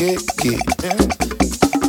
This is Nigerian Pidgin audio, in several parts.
yeah.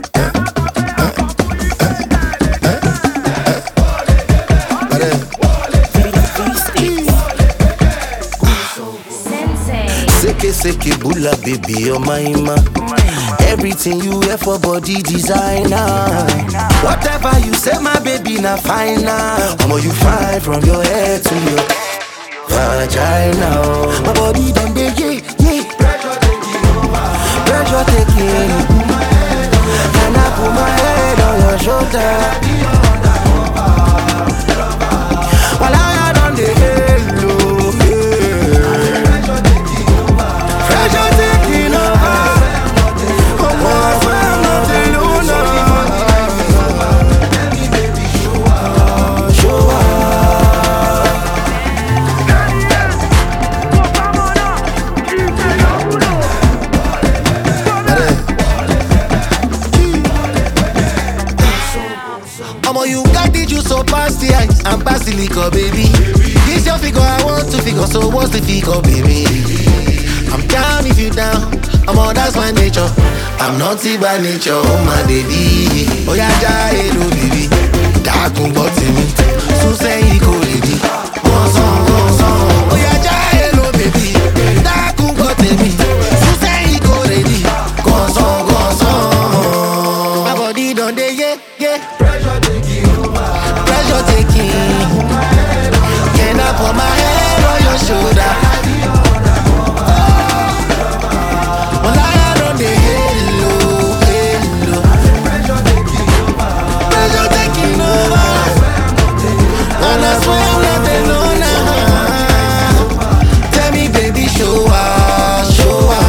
Sensei. Seke seke bula baby oh my ma. Everything you wear for body designer. Whatever you say my baby na fine now. Omo you fine from your head to your vagina. oh. My body done dey yeah yeah. Pressure taking. And I put my head on your shoulder. While I done dey hello. Yeah. Pressure taking over. Come on, I'm not alone. Show up. Omo, you got the juice so past the ice and past the liquor, baby. This your figure, I want to figure, so what's the figure, baby? I'm down if you down, Omo, that's my nature. I'm naughty by nature, oh my baby. Oh yeah, ja, hello, baby. Dákun gbọ́ tèmi, sún sẹ́yìn kò lè di. Wọ́n sàn, wọ́n sàn. Oh yeah, ja, hello, baby. Dákun gbọ́ tèmi, sún sẹ́yìn kò lè di. Wọ́n sàn, wọ́n sàn. My body don dey yeah, yeah. Pressure taking. Can I put my head on your shoulder? Well, I don't dey hello, hello. Pressure taking over. And I swear I'm not alone now. Tell me, baby, show up, show up.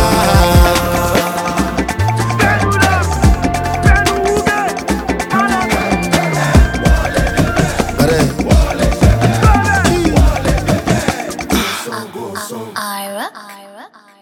Ira. Ira.